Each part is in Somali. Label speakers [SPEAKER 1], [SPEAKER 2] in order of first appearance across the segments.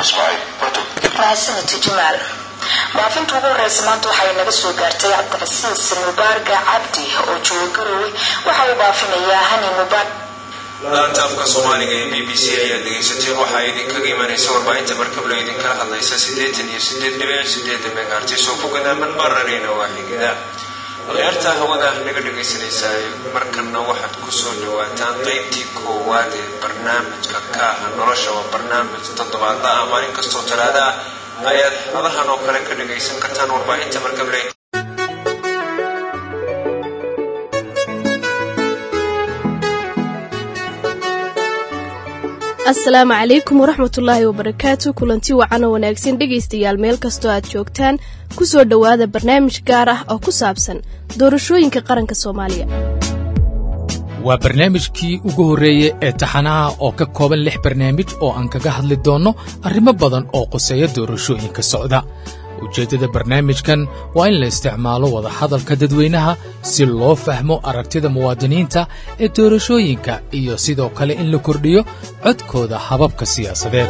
[SPEAKER 1] mahadsanid jamaal baafinta ugu horeysa maanta waxay naga soo gaartay cabdicasiis mubaarga cabdi oo jooga garowe waxa uu baafinayaa hani mubaar
[SPEAKER 2] laanta afka soomaaliga ee b b c ayaad dhegaysatay waxaa idinkaga imanaysa warbaahinta markable idinkala hadlaysa siddeetan iyo sideed dhibic sideeda megaartis oo ku gadaaman bararina waaxigada akhyaarta hawada naga dhegaysanaysaa markanna waxaad kusoo dhawaataan qeybtii koowaad ee barnaamijka kaaha nolosha waa barnaamij toddobaadla ah maalin kastoo talaada ah ayaad hadahan oo kale ka dhagaysan kartaan warbaahinta markable
[SPEAKER 3] asalaamu calaykum waraxmatullaahi wabarakaatu kulanti wacan oo wanaagsan dhegaystayaal meel kastoo aad joogtaan ku soo dhowaada barnaamij gaar ah oo ku saabsan doorashooyinka qaranka soomaaliya
[SPEAKER 4] waa barnaamijkii ugu horreeyey ee taxanaha oo ka kooban lix barnaamij oo aan kaga hadli doonno arrimo badan oo quseeya doorashooyinka socda ujeeddada barnaamijkan waa in la isticmaalo wadahadalka dadweynaha si loo fahmo aragtida muwaadiniinta ee doorashooyinka iyo sidoo kale in la kordhiyo codkooda hababka siyaasadeed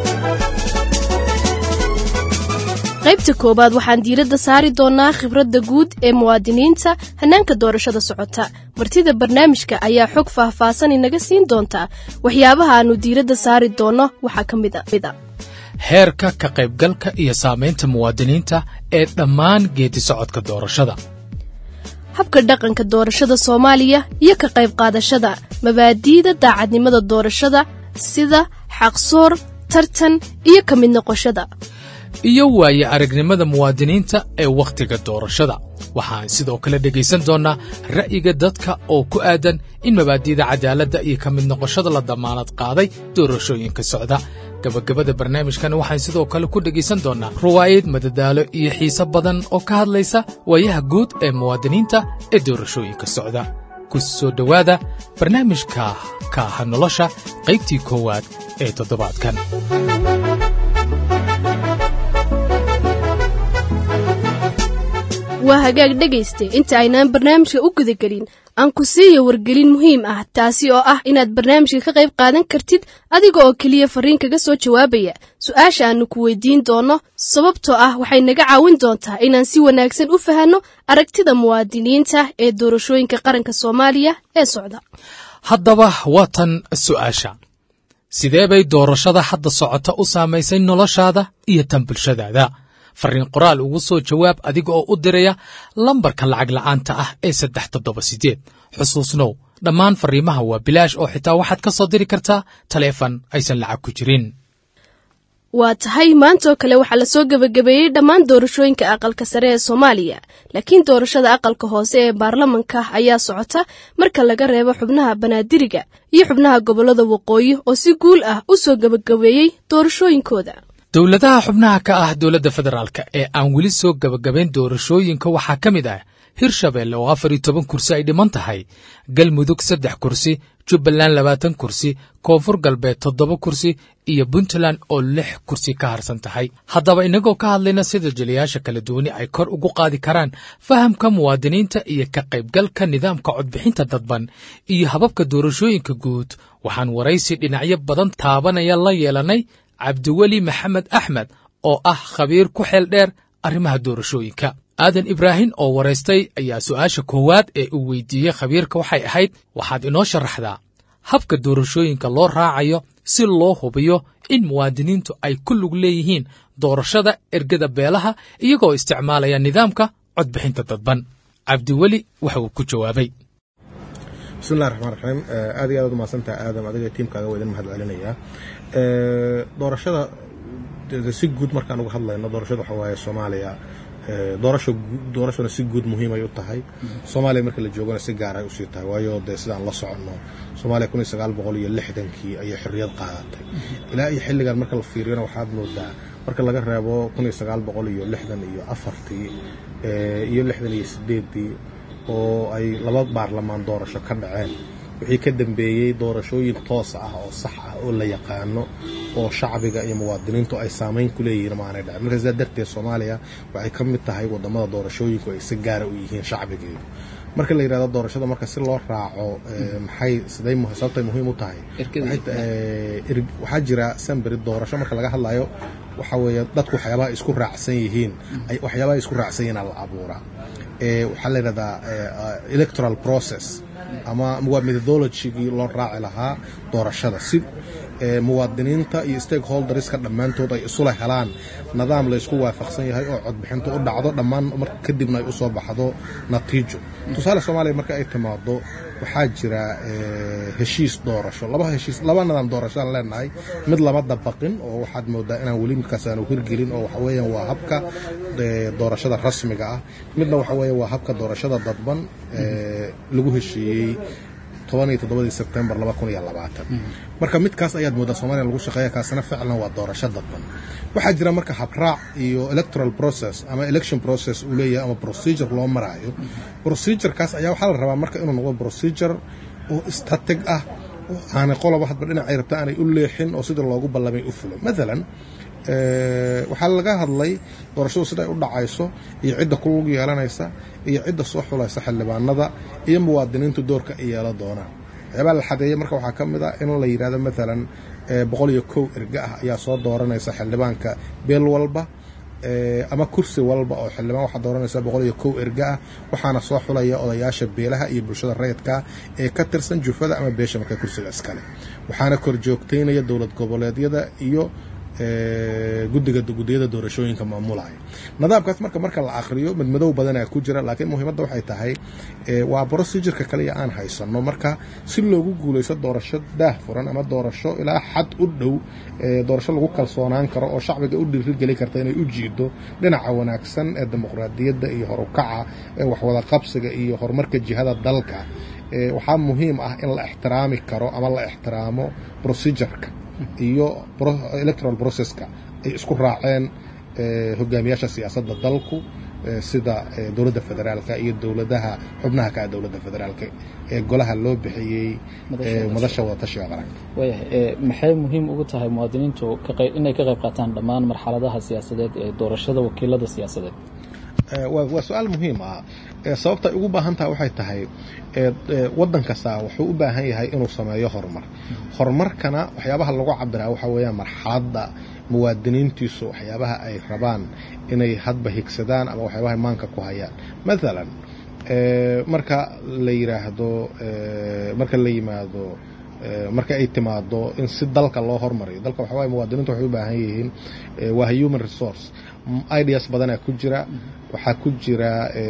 [SPEAKER 3] qaybta koowaad waxaan diiradda saari doonnaa khibradda guud ee muwaadiniinta hannaanka doorashada socota martida barnaamijka ayaa xog faahfaahsan inaga siin doontaa waxyaabaha aannu diiradda saari doonno waxaa ka mid a
[SPEAKER 4] heerka ka qaybgalka iyo saamaynta muwaadiniinta ee dhammaan geedi socodka doorashada
[SPEAKER 3] habka dhaqanka doorashada soomaaliya iyo ka qayb qaadashada mabaadi'da daacadnimada doorashada sida xaqsoor tartan iyo ka mid noqoshada
[SPEAKER 4] iyo waaye aragnimada muwaadiniinta ee wakhtiga doorashada waxaan sidoo kale dhegaysan doonnaa ra'yiga dadka oo ku aadan in mabaadi'da cadaaladda iyo ka mid noqoshada la damaanad qaaday doorashooyinka socda gabagabada barnaamijkan waxaan sidoo kale ku dhegaysan doonnaa ruwaayad madadaalo iyo xiise badan oo ka hadlaysa waayaha guud ee muwaadiniinta ee doorashooyinka socda ku soo dhowaada barnaamijka kaaha nolosha qaybtii koowaad ee toddobaadkan
[SPEAKER 3] waa hagaag dhegayste inta aynaan barnaamijka u gudagelin aan ku siiyo wargelin muhiim ah taasi oo ah inaad barnaamijka ka qayb qaadan kartid adiga oo keliya fariin kaga soo jawaabaya su-aasha aannu ku weydiin doonno sababtoo ah waxay naga caawin doontaa inaan si wanaagsan u fahanno aragtida muwaadiniinta ee doorashooyinka qaranka soomaaliya ee socda
[SPEAKER 4] haddaba waa tan su'aasha sidee bay doorashada hadda socota u saamaysay noloshaada iyo tan bulshadaada farriin qoraal ugu soo jawaab adiga oo u diraya lambarka lacag la'aanta ah ee saddex toddoba siddeed xusuusnow dhammaan farriimaha waa bilaash oo xitaa waxaad ka soo diri kartaa taleefan aysan lacag ku jirin
[SPEAKER 3] waa tahay maantaoo kale waxaa la soo gebagabeeyey dhammaan doorashooyinka aqalka sare ee soomaaliya laakiin doorashada aqalka hoose ee baarlamanka ayaa socota marka laga reebo xubnaha banaadiriga iyo xubnaha gobollada waqooyi oo si guul ah u soo gebagabeeyey doorashooyinkooda
[SPEAKER 4] dowladaha xubnaha ka ah dowladda federaalk ee aan weli soo gebagabayn doorashooyinka waxaa ka mid ah hirshabeelle oo afar iyo toban kursi ay dhiman tahay galmudug saddex kursi jubbaland labaatan kursi koonfur galbeed toddoba kursi iyo puntland oo lix kursi ka harsan tahay haddaba innagoo ka hadlayna sida jeliyaasha kala duwani ay kor ugu qaadi karaan fahamka muwaadiniinta iyo ka qaybgalka nidaamka codbixinta dadban iyo hababka doorashooyinka guud waxaan waraysi dhinacyo badan taabanaya la yeelanay cabdiweli maxamed axmed oo ah khabiir ku xeel dheer arrimaha doorashooyinka aadan ibraahim oo waraystay ayaa su'aasha koowaad ee uu weydiiyey khabiirka waxay ahayd waxaad inoo sharaxdaa habka doorashooyinka loo raacayo si loo hubiyo in muwaadiniintu ay ku lug leeyihiin doorashada ergada beelaha iyagoo isticmaalaya nidaamka codbixinta dadban cabdiweli waxa uu ku jawaabay
[SPEAKER 5] bismillahi raxmaan raxiim aad iyo aad ad umahadsantaha aadam adiga tiimkaaga waa idin mahad celinayaa doorashada si guud markaan uga hadlayno doorashada waxaa waaye soomaaliya doorasho doorashona si guud muhiimay u tahay soomaaliya marka la joogana si gaar ay usii tahay waayo dee sidaan la soconno soomaaliya kun iyo sagaal boqol iyo lixdankii ayay xorriyad qaadatay ilaa iyo xilligan marka la fiiriyona waxaad moodaa marka laga reebo kun iyo sagaal boqol iyo lixdan iyo afartii iyo lixdan iyo sideeddii oo ay laba baarlamaan doorasho ka dhaceen wixii ka dambeeyey doorashooyin toos ah oo sax ah oo la yaqaano oo shacbiga iyo muwaadiniintu ay saamayn ku leeyihiin maanay dhacin marka sidaa darteed soomaaliya waxay ka mid tahay wadamada doorashooyinku ay si gaara u yihiin shacbigeedu marka la yidhahdo doorashada marka si loo raaco maxay siday sababtay muhiim u tahay waxaa jira samberi doorasho marka laga hadlayo waxa weeye dadku waxyaabaha isku raacsan yihiin waxyaabaha isku raacsan yihiin la abuuraa waxaa la yidhahdaa electoral process ama waa methodologigii loo raaci lahaa doorashada si muwaadiniinta iyo stakeholderska dhammaantood ay isula helaan nidaam la ysku waafaqsan yahay oo codbixinta u dhacdo dhammaan mar kadibna ay usoo baxdo natiijo tusaale soomaaliya marka ay timaado waxaa jira heshiis doorasho laba heshiis laba nidaam doorashoaan leenahay mid lama dabaqin oo waxaad moodaa inaan weli midkaas aanu hirgelin oo waxa weeyaan waa habka doorashada rasmiga ah midna waxa weeye waa habka doorashada dadban lagu heshiiyey sebtembar marka midkaas ayaad moodaa soomaliya lagu shaqeeya kaasina ficlan waa doorasho dadban waxaa jira marka habraac iyo electoral process ama election process uu leeyahay ama procedure loo maraayo procedurekaas ayaa waxaa la rabaa marka inuu noqdo procedure oo statig ah oo aanay qoloba hadba dhinacay rabta aanay u leexin oo sidii loogu ballamay u fulo maalan waxaa laga hadlay doorashadu siday u dhacayso iyo cidda ku lug yeelanaysa iyo cidda soo xulaysa xildhibaanada iyo muwaadiniintu doorka ay yeelan doonaan waxyaabaa la xadeeyey marka waxaa ka mid a in la yidhahdo maalan boqol iyo kow erga ah ayaa soo dooranaysa xildhibaanka beel walba ama kursi walba oo xildhibaan waxaa dooranaysa boqol iyo kow erga ah waxaana soo xulaya odayaasha beelaha iyo bulshada rayidkaa ee ka tirsan jufada ama beesha marka kursiga iskale waxaana kor joogtaynaya dowlad goboleedyada iyo gudiga gudiyada doorashooyinka maamulaya nidaamkaas marka marka la akriyo madmadow badanaa ku jira laakiin muhiimadda waxay tahay waa procedureka kaliya aan haysano marka si loogu guulaysto doorasho daah furan ama doorasho ilaa xad u dhow doorasho lagu kalsoonaan karo oo shacbiga u dhiirigeli karta inay u jiido dhinaca wanaagsan ee dimuqraadiyadda iyo horukaca ee waxwada qabsiga iyo horumarka jihada dalka waxaa muhiim ah in la ixtiraami karo ama la ixtiraamo procedureka iyo electoral processka ay isku raaceen hogaamiyaasha siyaasadda dalku sida dowladda federaalka iyo dowladaha xubnaha ka ah dowladda federaalka ee golaha loo bixiyey madasha wadatashiga qaranka
[SPEAKER 6] waayahay maxay muhiim ugu tahay muwaadiniintu inay ka qayb qaataan dhammaan marxaladaha siyaasadeed ee doorashada wakiilada siyaasadeed
[SPEAKER 5] waa su-aal muhiim ah sababta ay ugu baahan tahay waxay tahay waddan kasta wuxuu u baahan yahay inuu sameeyo horumar horumarkana waxyaabaha lagu cabiraa waxaa weeyaan marxaladda muwaadiniintiisu waxyaabaha ay rabaan inay hadba higsadaan ama waxyaabaha maanka ku hayaan maalan marka la yiraahdo marka la yimaado marka ay timaado in si dalka loo hormariyo dalka waxa waye muwaadiniintu waxay u baahan yihiin waa human resource ideas badanaa ku jira waxaa ku jira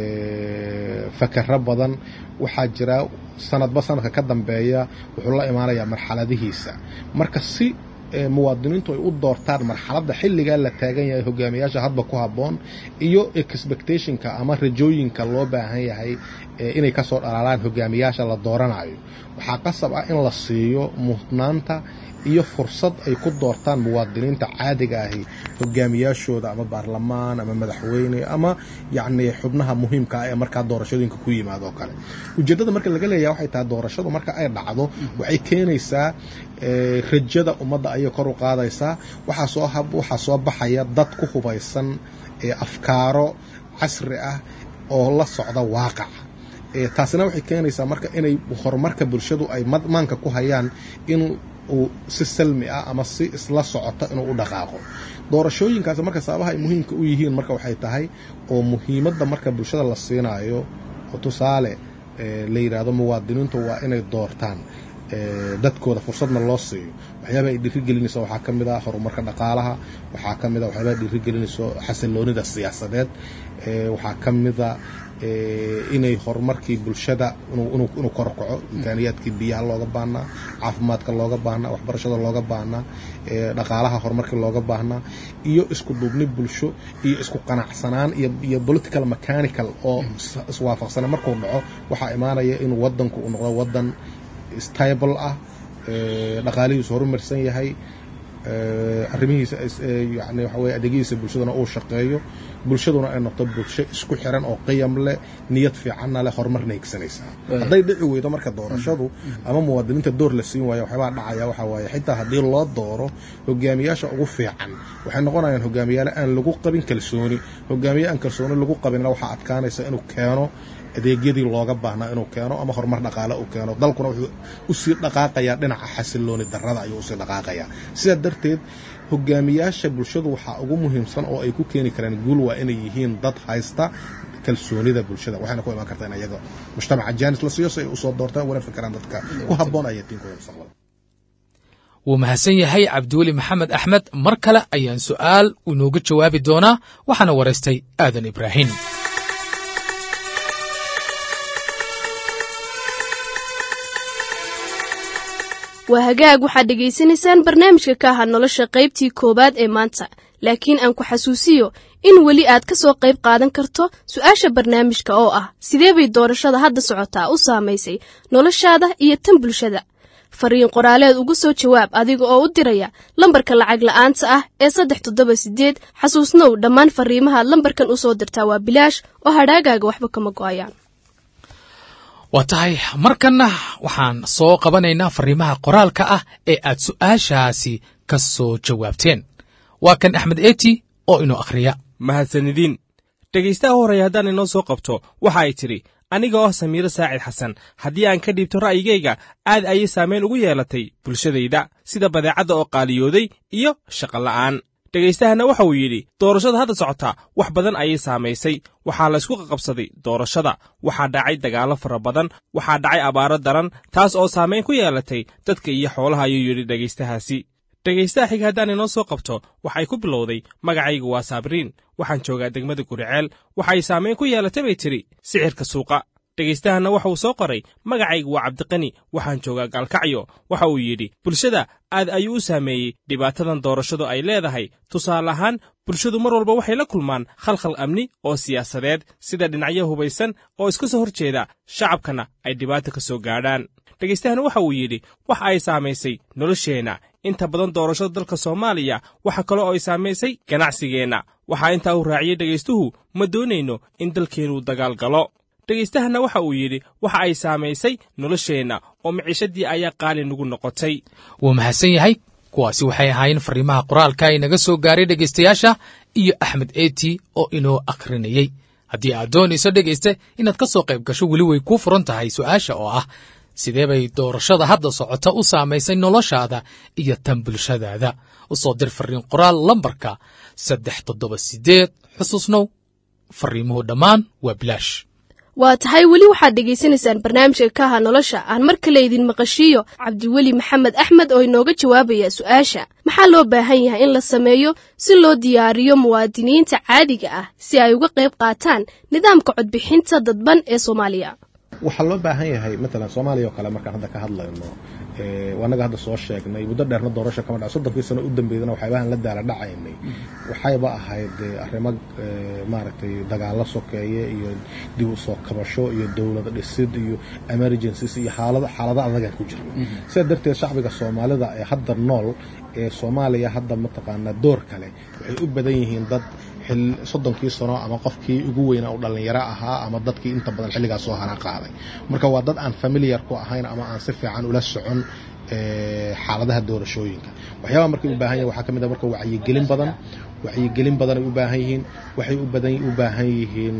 [SPEAKER 5] fakero badan waxaa jira sanadba sanadka ka dambeeya wuxuu la imaanayaa marxaladihiisa marka si muwaadiniintu ay u doortaan marxaladda xilligaa la taagan yahay hogaamiyaasha hadba ku habboon iyo expectationka ama rajooyinka loo baahan yahay inay kasoo dhalaalaan hogaamiyaasha la dooranayo waxaa qasab ah in la siiyo mudnaanta iyo fursad ay ku doortaan muwaadiniinta caadiga ahi hogaamiyaashooda ama baarlamaan ama madaxweyne ama yacni xubnaha muhiimka ah ee markaa doorashooyinka ku yimaado oo kale ujeeddada marka laga leeyaha waxay tahay doorashadu marka ay dhacdo waxay keenaysaa rajada ummadda ayay kor u qaadaysaa waxaa soo waxaa soo baxaya dad ku hubaysan afkaaro casri ah oo la socda waaqaca taasina waxay keenaysaa marka inay horumarka bulshadu ay maanka ku hayaan in uu si salmi ah ama si isla socota inuu u dhaqaaqo doorashooyinkaas marka sababaha ay muhiimka u yihiin marka waxay tahay oo muhiimadda marka bulshada la siinayo oo tusaale la yidhaahdo muwaadiniintu waa inay doortaan dadkooda fursadna loo siiyo waxyaaba ay dhiirigelinayso waxaa ka mid ah horumarka dhaqaalaha waxaa ka mid a waxyaaba dhiirigelinayso xasiloonida siyaasadeed waxaa ka mida inay horumarkii bulshada inuu korkaco imkaaniyaadkii biyaha looga baahnaa caafimaadka looga baahnaa waxbarashada looga baahnaa dhaqaalaha horumarkii looga baahnaa iyo isku duubni bulsho iyo isku qanacsanaan iyo political mechanical oo iswaafaqsana markuu dhaco waxaa imaanaya inuu wadanku uu noqdo wadan stable ah dhaqaalihiisu horumarsan yahay arrimihiisa yani waxa weye adeegyihiisa bulshaduna uu shaqeeyo bulshaduna ay noqdo bulsho isku xiran oo qiyam leh niyad fiicanna leh horumarna higsanaysaa hadday dhici weydo marka doorashadu ama muwaadiniinta door la siin waayo waxyaabaa dhacaya waxa waaye xitaa haddii loo dooro hogaamiyaasha ugu fiican waxay noqonayaan hogaamiyaale aan lagu qabin kalsooni hogaamiye aan kalsooni lagu qabinna waxaa adkaanaysa inuu keeno adeegyadii looga baahnaa inuu keeno ama horumar dhaqaale uu keeno dalkuna wuxuu usii dhaqaaqayaa dhinaca xasilooni darrada ayuu usii dhaqaaqayaa sidaa darteed hogaamiyaasha bulshadu waxaa ugu muhiimsan oo ay ku keeni karaan guul waa inay yihiin dad haysta kalsoonida bulshada waxayna ku imaan kartaa in ayaga mujtamaca jaanis la siiyo si ay usoo doortaan ugana fikiraan dadka ku habboon ayatiinkooda mustaqbalka
[SPEAKER 4] wuu mahadsan yahay cabdiweli maxamed axmed mar kale ayaan su'aal inooga jawaabi doonaa waxaana waraystay aadan ibraahim
[SPEAKER 3] waa hagaag waxaad dhegaysanaysaan barnaamijka ka aha nolosha qaybtii koowaad ee maanta laakiin aan ku xasuusiyo in weli aad ka soo qayb qaadan karto su-aasha barnaamijka oo ah sidee bay doorashada hadda socotaa u saamaysay noloshaada iyo tan bulshada fariin qoraaleed uga soo jawaab adiga oo u diraya lambarka lacag la'aanta ah ee saddex toddoba sideed xasuusnow dhammaan fariimahaad lambarkan u soo dirtaa waa bilaash oo hadhaagaaga waxba kama go'ayaan
[SPEAKER 4] waa tahay markanna waxaan soo qabanaynaa fariimaha qoraalka ah ee aad su'aashaasi ka soo jawaabteen waa kan axmed eti oo inoo akhriya
[SPEAKER 7] mahadsanidin dhegaystaha horreeya haddaan inoo soo qabto waxa ay tidhi aniga oo samiiro saacid xasan haddii aan ka dhiibto ra'yigayga aad ayay saamayn ugu yeelatay bulshadayda sida badeecadda oo qaaliyooday iyo shaqola'aan dhegaystahana waxa uu yidhi doorashada hadda socota wax badan ayay saamaysay waxaa laysku qaqabsaday doorashada waxaa dhacay dagaallo fara badan waxaa dhacay abaaro daran taas oo saamayn ku yeelatay dadka iyo xoolaha ayuu yidhi dhegaystahaasi dhegaystaha xiga haddaan inoo soo qabto waxay ku bilowday magacaygu waa saabriin waxaan joogaa degmada guriceel waxay saamayn ku yeelatay bay tidhi sicirka suuqa dhegaystahanna waxa uu soo qoray magacaygu waa cabdiqani waxaan joogaa gaalkacyo waxa uu yidhi bulshada aad ayuu u saameeyey dhibaatadan doorashadu ay leedahay tusaale ahaan bulshadu mar walba waxay la kulmaan khalkhal amni oo siyaasadeed sida dhinacyo hubaysan oo iska soo hor jeeda shacabkana ay dhibaato ka soo gaadhaan dhegaystahan waxa uu yidhi waxa ay saamaysay nolosheenna inta badan doorashada dalka soomaaliya waxa kaloo ay saamaysay ganacsigeenna waxaa intaa uu raaciyey dhegaystuhu ma doonayno in dalkeennu dagaal galo dhegaystahanna waxa uu yidhi waxa ay saamaysay nolosheenna oo miciishadii ayaa qaali nagu noqotay
[SPEAKER 4] wuu mahadsan yahay kuwaasi waxay ahaayeen fariimaha qoraalka inaga soo gaaray dhegaystayaasha iyo axmed eti oo inoo akhrinayey haddii aad doonayso dhegayste inaad ka soo qayb gasho weli way kuu furan tahay su'aasha oo ah sidee bay doorashada hadda socota u saamaysay noloshaada iyo tan bulshadaada u soo dir fariin qoraal lambarka saddex toddoba sideed xusuusnow fariimuhu dhammaan waa bilaash
[SPEAKER 3] waa tahay weli waxaad dhegaysanaysaan barnaamijka kaha nolosha aan mar kale idin maqashiiyo cabdiweli maxamed axmed oo inooga jawaabaya su-aasha maxaa loo baahan yahay in la sameeyo si loo diyaariyo muwaadiniinta caadiga ah si ay uga qayb qaataan nidaamka codbixinta dadban ee soomaaliya
[SPEAKER 5] waxaa loo baahan yahay matalan soomaaliya oo kale markaan hadda ka hadlayno anaga hadda soo sheegnay muddo dheerna doorasho kama dhac soddonkii sano u dambeydana waxyaabahan la daala dhacaynay waxayba ahayd arrimo maaragtay dagaalo sokeeye iyo dib u soo kabasho iyo dowlad dhisid iyo emergencies iyo xaalado xaalado adagaan ku jirna sidaa darteed shacbiga soomaalida ee hadda nool ee soomaaliya hadda mataqaanaa door kale waxay u badan yihiin dad soddonkii sano ama qofkii ugu weynaa u dhallinyaro ahaa ama dadkii inta badan xilligaas soo hana qaaday marka waa dad aan familiar ku ahayn ama aan si fiican ula socon xaaladaha doorashooyinka waxyaabaha markay u baahan yahin waxaa ka mid a marka wacyigelin badan wacyigelin badan ay u baahan yihiin waxay u baahan yihiin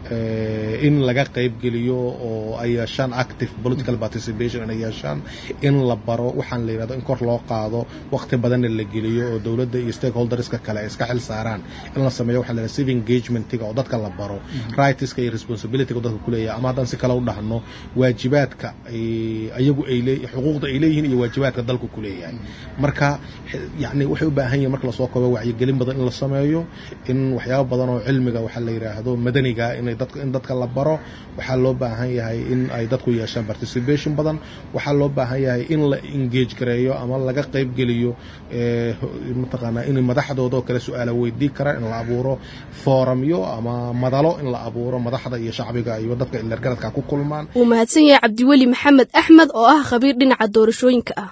[SPEAKER 5] in laga qaybgeliyo oo ay yeeshaan active political participation inay yeeshaan in la baro waxaan la yidhahdo in kor loo qaado waqti badanna la geliyo oo dowladda iyo stakeholderska kale ay iska xil saaraan in la sameeyo waxa la yidhahdo civic engagementiga oo dadka la baro rightska iyo responsibilityga dadka ku leeyahay ama haddaan si kale u dhahno waajibaadka ayagu ay lee xuquuqda ay leeyihiin iyo waajibaadka dalku ku leeyahay marka yacni waxay u baahan yihin marka lasoo koobo wacyigelin badan in la sameeyo in waxyaabo badan oo cilmiga waxa la yidhaahdo madaniga inay dadka in dadka la baro waxaa loo baahan yahay in ay dadku yeeshaan participation badan waxaa loo baahan yahay in la engage gareeyo ama laga qaybgeliyo mataqaanaa in madaxdooda oo kale su-aala weydii karaan in la abuuro foorumyo ama madalo in la abuuro madaxda iyo shacbiga iyo dadka ilergaradka ku kulmaan
[SPEAKER 3] wuu mahadsan yahay cabdiweli maxamed axmed oo ah khabiir dhinaca doorashooyinka ah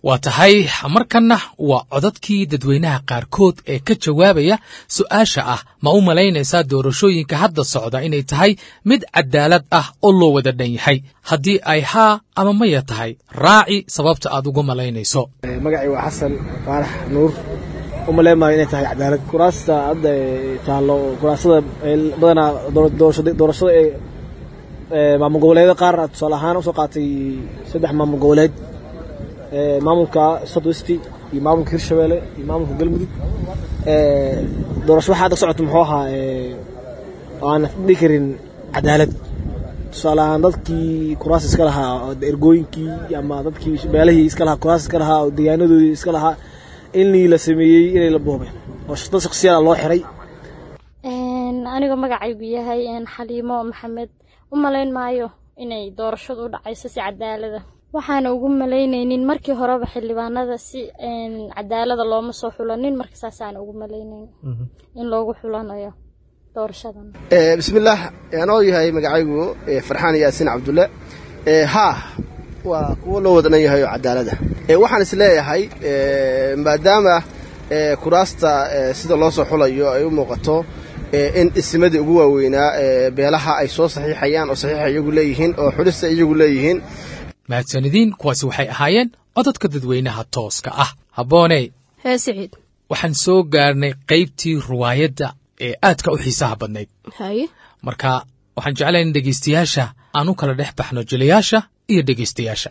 [SPEAKER 4] waa tahay markanna waa codadkii dadweynaha qaarkood ee ka jawaabaya su'aasha ah ma u malaynaysaa doorashooyinka hadda socda inay tahay mid cadaalad ah oo loo wada dhan yahay haddii ay haa ama maya tahay raaci sababta aad uga malaynayso
[SPEAKER 8] magacii waa xasan faarax nuur u maleemayo inay tahay cadaalad kuraasta hadda taallo kuraasada badanaa doorashada ee maamul goboleedyada qaar tusaale ahaan usoo qaatay saddex maamul goboleed maamulka southwest iyo maamulka hirshabelle iyo maamulka galmudug doorasho waxaa hadda socota muxuu ahaa aan dhihi karin cadaalad tusaale ahaan dadkii kuraas iska lahaa ergooyinkii ama dadkii beelahii iska lahaa kuraas iska lahaa oo deegaanadoodii iska lahaa inii la sameeyey inay la boobeen oo dad shaksiyada loo xiray
[SPEAKER 9] aniga magacaygu yahay xaliimo maxamed u malayn maayo inay doorashadu u dhacayso si cadaalada waxaana ugu malaynaynin markii horeba xildhibaanada si cadaalada looma soo xulanin marka saasaana ugu malaynayn in loogu xulanayo doorashadan
[SPEAKER 10] bismillaah anoo yahay magacaygu farxaan yaasiin cabdulle haa waa kuwo loo wadanan yahay oo cadaalada waxaan is leeyahay maadaama kuraasta sida loo soo xulayo ay u muuqato in isimadii ugu waaweynaa beelaha ay soo saxiixayaan oo saxiixa iyagu leeyihiin oo xulista iyagu leeyihiin
[SPEAKER 4] mahadsanidin kuwaasi waxay ahaayeen codadka dadweynaha tooska ah habbooney
[SPEAKER 3] hee siciid
[SPEAKER 4] waxaan soo gaarnay qaybtii ruwaayadda ee aadka u xiisaha badnayd
[SPEAKER 3] haye
[SPEAKER 4] marka waxaan jeclahay in dhegaystayaasha aan u kala dhex baxno jilayaasha iyo dhegaystayaasha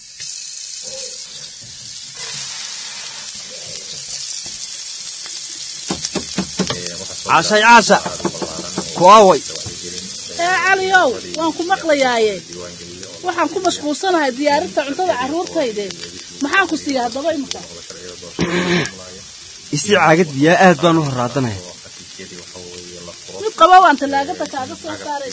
[SPEAKER 11] caashay caasha kuwaaway
[SPEAKER 12] ee caliyow waan ku maqlayaaye waxaan ku mashquulsanahay diyaarinta cuntada carruurtayde maxaan ku siiya haddaba imika
[SPEAKER 11] isii caagad biyaa aad baan u horraadanaya
[SPEAKER 12] mid qaba waan tallaagada kaaga soo saaray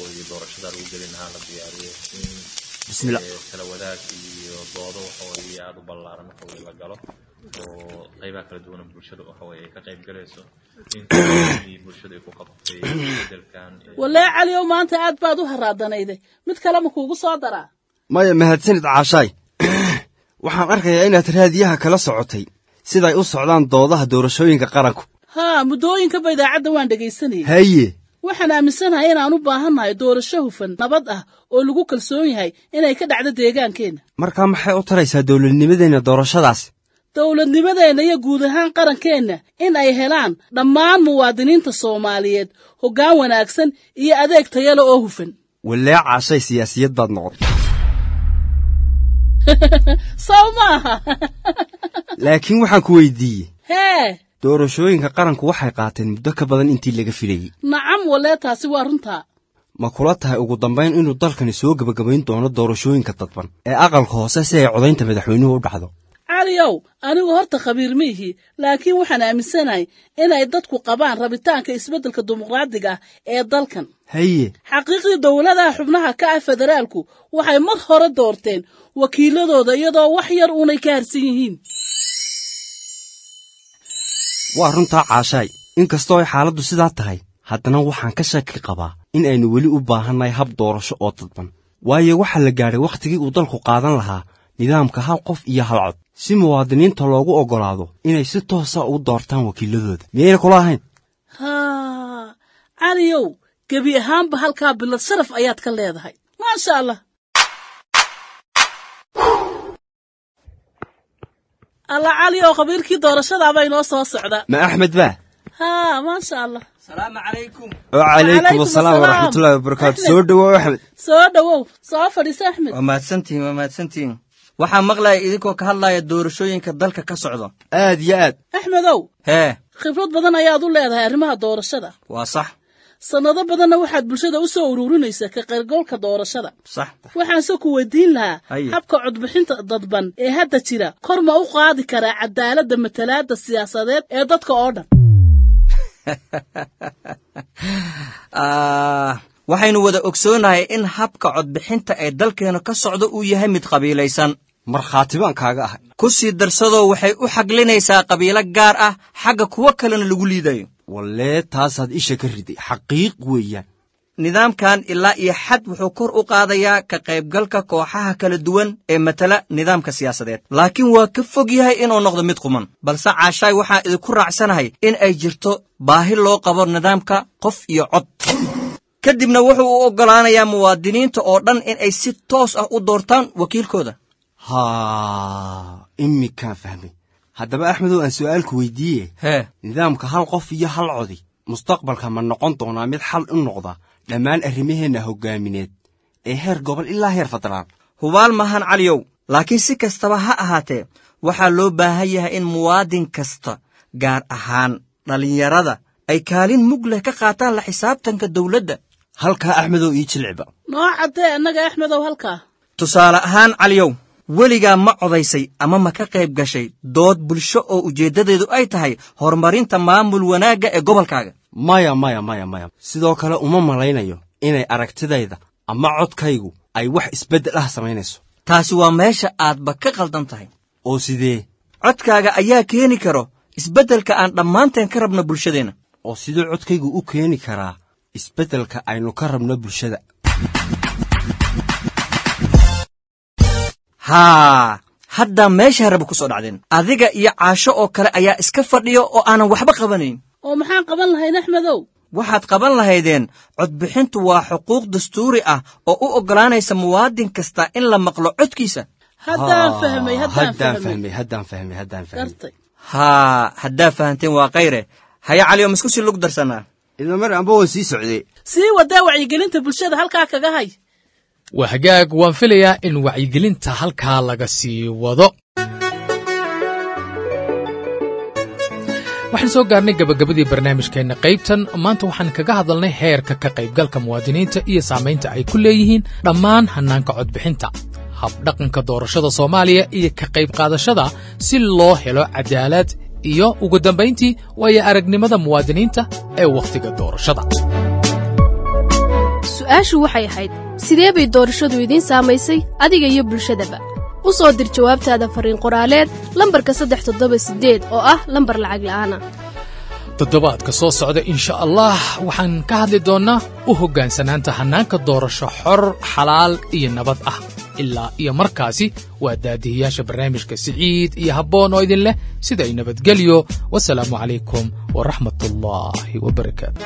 [SPEAKER 11] bismillah
[SPEAKER 13] kala wadaag iyo doodo waxa weeye aada u ballaaran waxa weye la galo oo qaybaha kala duwan bulshada waxa weye ay ka qayb galayso intii bulshada ay ku qabatay bedelkan
[SPEAKER 12] walee caliyow maanta aad baad u haraadanayde mid kale ma kuugu soo daraa
[SPEAKER 11] maya mahadsanid caashaay waxaan arkayaa inaad raadiyaha kala socotay siday u socdaan doodaha doorashooyinka qaranku
[SPEAKER 12] haa muddooyinkaba idaacadda waan dhegaysanayay
[SPEAKER 11] haye
[SPEAKER 12] waxaan aaminsanahay inaan u baahannahay doorasho hufan nabad ah oo lagu kalsoon yahay inay ka dhacdo deegaankeenna
[SPEAKER 11] markaa maxay u taraysaa dowladnimadeenna doorashadaasi
[SPEAKER 12] dowladnimadeenna iyo guud ahaan qarankeenna in ay helaan dhammaan muwaadiniinta soomaaliyeed hoggaan wanaagsan iyo adeeg tayale oo hufan
[SPEAKER 11] walee caashay siyaasiyad baad noqotay
[SPEAKER 12] sow maaha
[SPEAKER 11] laakiin waxaan ku weydiiyey
[SPEAKER 12] hee
[SPEAKER 11] doorashooyinka qaranku waxay qaateen muddo ka badan intii laga filayey
[SPEAKER 12] nacam walee taasi waa runtaa
[SPEAKER 11] ma kula tahay ugu dambayn inuu dalkani soo gebagabayn doono doorashooyinka dadban ee aqalka hoose si ay codaynta madaxweynuhu u dhacdo
[SPEAKER 12] caliyow anigu horta khabiir ma ihi laakiin waxaan aaminsanahay inay dadku qabaan rabitaanka isbeddelka dimuqraadiga ah ee dalkan
[SPEAKER 11] haye
[SPEAKER 12] xaqiiqdii dowladaha xubnaha ka ah federaalku waxay mar hore doorteen wakiiladooda iyadoo wax yar uunay ka harsan yihiin
[SPEAKER 11] waa runtaa caashaay inkastoo ay xaaladdu sidaa tahay haddana waxaan ka shaki qabaa in aynu weli u baahannahay hab doorasho oo dadban waayo waxaa la gaadhay wakhtigii uu dalku qaadan lahaa nidaamka hal qof iyo hal cod si muwaadiniinta loogu oggolaado inay si toosa u doortaan wakiiladooda miyayna kula ahayn
[SPEAKER 12] haa caliyow gebi ahaanba halkaa bilad sharaf ayaad ka leedahay maasha allah alla cali oo qabiilkii doorashadaaba inoo soo socda
[SPEAKER 11] ma axmed baa
[SPEAKER 12] haa maasha allah
[SPEAKER 11] oo calaykum asalaam waraxmatullaahi wabarakaatu soo dhowow axmed
[SPEAKER 12] soo dhowow soo fadhiisa axmed
[SPEAKER 14] waa mahadsantihin waa mahadsantihin waxaa maqlaya idinkoo ka hadlaya doorashooyinka dalka ka socda
[SPEAKER 11] aad iyo aad
[SPEAKER 12] axmedow
[SPEAKER 14] hee
[SPEAKER 12] khibrad badan ayaad u leedahay arrimaha doorashada
[SPEAKER 14] waa sax
[SPEAKER 12] sannado badanna waxaad bulshada u soo ururinaysaa ka qaybgalka doorashada
[SPEAKER 14] sax
[SPEAKER 12] waxaanse ku weydiin lahaa
[SPEAKER 14] Haye.
[SPEAKER 12] habka codbixinta dadban ee hadda jira kor ma u qaadi karaa cadaaladda matalaadda siyaasadeed ee dadka oo dhan
[SPEAKER 14] Ah, waxaynu wada ogsoonahay in habka codbixinta ee dalkeena ka socda uu yahay mid qabiilaysan
[SPEAKER 11] markhaati baan kaaga ahay
[SPEAKER 14] ku sii darsadoo waxay u xaglinaysaa qabiilo gaar ah xagga kuwo kalena lagu liidayo
[SPEAKER 11] wallee taasaad isha ka riday xaqiiq weeyaan
[SPEAKER 14] nidaamkan ilaa iyo xad wuxuu kor u qaadayaa ka qaybgalka kooxaha kala duwan ee matala nidaamka siyaasadeed laakiin waa ka fog yahay inuu noqdo mid quman balse caashaay waxaan idinku raacsanahay in ay jirto baahi loo qabo nidaamka qof iyo cod ka dibna wuxuu u oggolaanayaa muwaadiniinta oo dhan in ay si toos ah u doortaan wakiilkooda
[SPEAKER 11] haa iminkaan fahmay haddaba axmedow aan su'aalku weydiiye
[SPEAKER 14] hee
[SPEAKER 11] nidaamka hal qof iyo hal codi mustaqbalka ma noqon doonaa mid xal u noqda dhammaan arrimaheenna hoggaamineed ee heer gobol ilaa heer federaal
[SPEAKER 14] hubaal maahan caliyow laakiin si kastaba ha ahaatee waxaa loo baahan yahay in muwaadin kasta gaar ahaan dhallinyarada ay kaalin mug leh ka qaataan la xisaabtanka dawladda
[SPEAKER 11] halkaa axmedow ii jilciba
[SPEAKER 12] noo caddee annaga axmedow halkaa
[SPEAKER 14] tusaale ahaan caliyow weligaa ma codaysay ama ma ka qayb gashay dood bulsho oo ujeeddadeedu ay tahay horumarinta maamul wanaagga ee gobolkaaga
[SPEAKER 11] maya maya maya maya sidoo kale uma malaynayo inay aragtidayda ama codkaygu ay wax isbeddel ah samaynayso
[SPEAKER 14] taasi waa meesha aadba ka qaldan tahay
[SPEAKER 11] oo sidee
[SPEAKER 14] codkaaga ayaa keeni karo isbeddelka aan dhammaanteen ka rabno bulshadeenna
[SPEAKER 11] oo siduu codkaygu u keeni karaa isbeddelka aynu ka rabno bulshada
[SPEAKER 14] haa haddaa meesha raba ku soo dhacdeen adiga iyo caasho oo kale ayaa iska fadhiyo oo aanan waxba qabanayn
[SPEAKER 12] oo maxaan qaban lahayn axmedow
[SPEAKER 14] waxaad qaban lahaydeen codbixintu waa xuquuq dastuuri ah oo u oggolaanaysa muwaadin kasta in la maqlo codkiisa
[SPEAKER 12] haddaan fahmay haddaan
[SPEAKER 11] haddaan
[SPEAKER 12] fahmay
[SPEAKER 11] fahmay haddaan fahmay haddaan fahmay
[SPEAKER 12] gartay
[SPEAKER 14] haa haddaa fahanteen waa kayre haya caliyo misku sii lug darsanaa
[SPEAKER 11] ilma mar amba waan sii socday
[SPEAKER 12] sii wadaa wacyigelinta bulshada halkaa kaga hay
[SPEAKER 4] waa hagaag waan filayaa in wacyigelinta halkaa laga sii wado waxaan soo gaarnay gabagabadii barnaamijkeenna qaybtan maanta waxaan kaga hadalnay heerka ka qaybgalka muwaadiniinta iyo saamaynta ay ku leeyihiin dhammaan hannaanka codbixinta habdhaqanka doorashada soomaaliya iyo ka qayb qaadashada si loo helo cadaalad iyo ugu dambayntii waayo aragnimada muwaadiniinta ee wakhtiga doorashada
[SPEAKER 3] su-aashu waxay ahayd sidee bay doorashadu idiin saamaysay adiga iyo bulshadaba u soo dir jawaabtaada farriin qoraaleed lambarka saddex toddoba siddeed oo ah lambar lacag la'aana
[SPEAKER 4] toddobaadka soo socda insha allah waxaan ka hadli doonnaa u hoggaansanaanta hannaanka doorasho xor xalaal iyo nabad ah ilaa iyo markaasi waa daadihiyaasha barnaamijka siciid iyo habboon oo idin leh siday nabadgelyo wasalaamu calaykum waraxmatullaahi wabarakaatu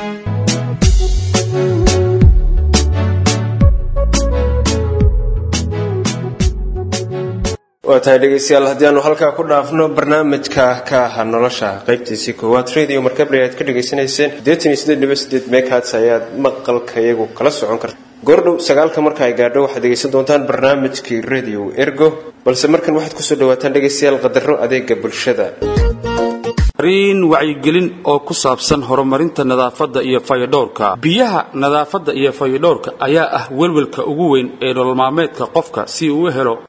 [SPEAKER 2] waa tahay dhegaystayaal haddii aanu halkaa ku dhaafno barnaamijka ka aha nolosha qaybtiisii koowaad radio markable aad ka dhegaysanayseen meghats ayaad maqalka iyagu kala socon karta goordhow sagaalka marka ay gaadho waxaad dhegaysan doontaan barnaamijkii radio ergo balse markan waxaad kusoo dhawaataan dhegaystayaal qadaro adeega bulshada
[SPEAKER 15] fariin wacyigelin oo ku saabsan horumarinta nadaafadda iyo fayadhowrka biyaha nadaafadda iyo fayadhowrka ayaa ah welwelka ugu weyn ee nolol maalmeedka qofka si uu u helo